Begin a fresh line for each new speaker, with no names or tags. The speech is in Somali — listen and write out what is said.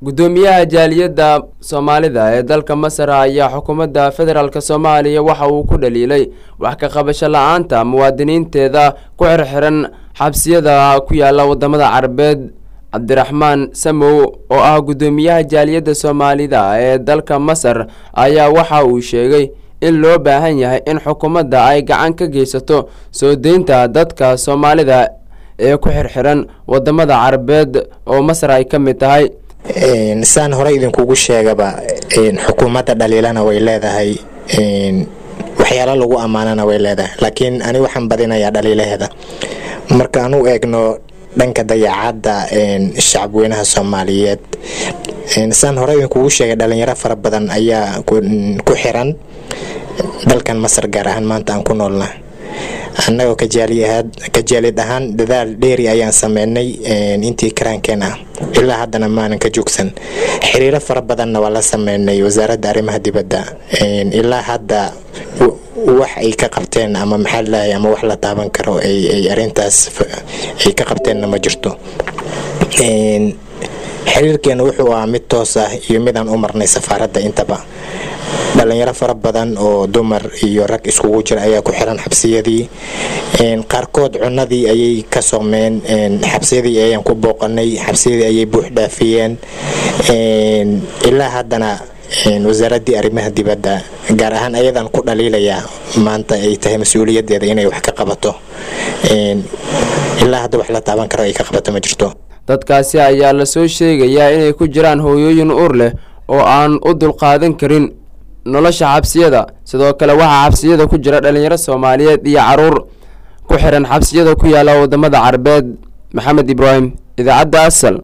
guddoomiyaha jaaliyadda soomaalida ee dalka masar ayaa xukuumadda federaalk soomaaliya waxa uu ku dhaliilay wax ka qabasho la-aanta muwaadiniinteeda ku xirxiran xabsiyada ku yaala wadamada carabeed cabdiraxmaan samow oo ah guddoomiyaha jaaliyadda soomaalida ee dalka masar ayaa waxa uu sheegay in loo baahan yahay in xukuumadda ay gacan ka geysato soo deynta dadka soomaalida ee ku xirxiran wadamada carabeed oo masar ay ka mid tahay
saan hore idinkugu sheegaba xukuumadda dhaliilana way leedahay waxyaalo lagu ammaanana way leedahay laakiin ani waxaan badinayaa dhaliilaheeda marka aan u eegno dhanka dayacadda shacabweynaha soomaaliyeed saan hore idinkugu sheegay dhalinyaro fara badan ayaa ku xiran dalkan masar gaar ahaan maanta aan ku noolna annagoo kajaalid ahaan dadaal dheeri ayaan sameynay intii karaankeen ah ilaa haddana maanan ka joogsan xiriiro fara badanna waa la sameynay wasaaradda arrimaha dibadda ilaa hadda wax ay ka qabteen ama maxaa lalahay ama wax la taaban karo ay arintaas ay ka qabteenna ma jirto xiriirkeena wuxuu ahaa mid toos ah iyo midaan u marnay safaaradda intaba dhalinyaro fara badan oo dumar iyo rag iskugu jira ayaa ku xiran xabsiyadii qaarkood cunadii ayay ka soomeen xabsiyadii ayaan ku booqanay xabsiyadii ayay buux dhaafiyeen ilaa haddana wasaaradii arrimaha dibadda gaar ahaan ayadaan ku dhaliilayaa maanta ay tahay mas-uuliyadeeda inay wax ka qabato ilaa hadda wax la taaban karo ay ka qabato ma jirto
dadkaasi ayaa lasoo sheegayaa inay ku jiraan hooyooyin uur leh oo aan u dulqaadan karin nolosha xabsiyada sidoo kale waxaa xabsiyada ku jira dhalinyaro soomaaliyeed iyo caruur ku xiran xabsiyada ku yaala wadamada carabeed maxamed ibraahim idaacadda asal